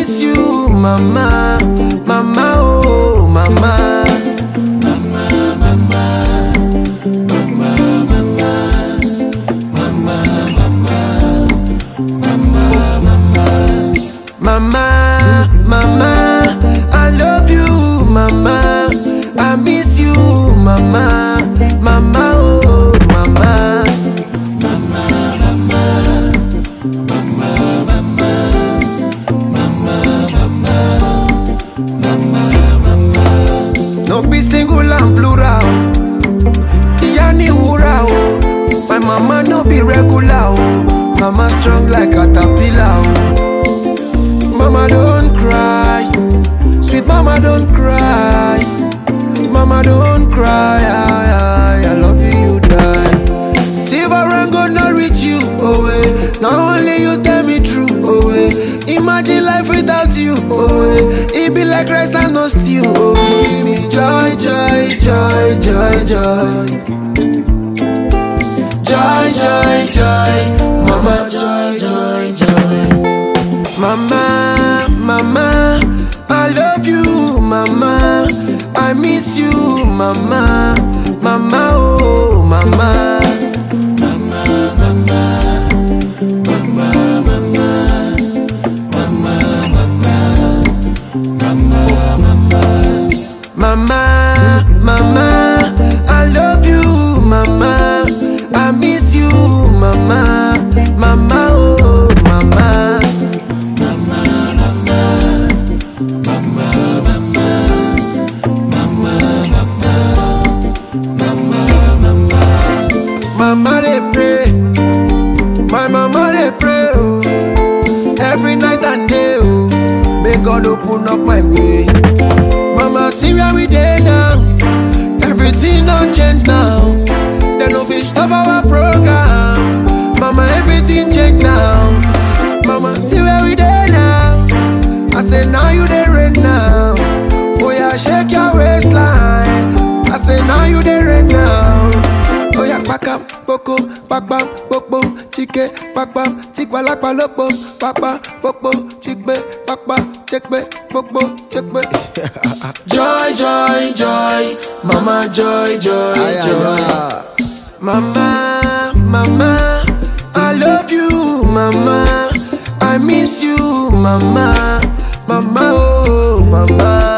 miss you, mama, mama, oh, mama. Mama, mama, I love you, mama. I miss you, mama, mama, oh, mama. No be single and plural. Ìyá ni wúrà o. My mama no be regular o. Mama strong like caterpillar o. Mama don't cry. Sweet mama don't cry. Mama don't cry. I, I, I love you, you die. Silver and gold not reach you, oh eh. Not only you tell me true, oh eh. Imagine life without you, oh eh. It be like rice and no stew, oh eh. Give me joy, joy, joy, joy, joy. Joy, joy, joy. Mama, joy, joy, joy. Mama, mama, I love you, mama. I miss you, mama, mama, oh, mama. Mama, mama, I love you, mama. I miss you, mama, mama, oh, mama. Mama they pray, my mama they pray, oh. Every night and day, oh. May God open up my way. Mama, see where we dey now. Everything don't change now. They no fit stop our program. Mama, everything change now. Mama, see where we dey now. I say now you dey rain now. Oh yeah, shake your waistline. I say now you dey rain now. Oh yeah, pakam, poko, pakpam, popo, chike, pakpam, chikwalakpa lopo, pakpa, popo, chikbe, pakpa, chekbe, popo, chekbe. joy, joy, joy, mama, joy, joy, joy. Mama, mama, I love you, mama. I miss you, mama, mama, oh, mama.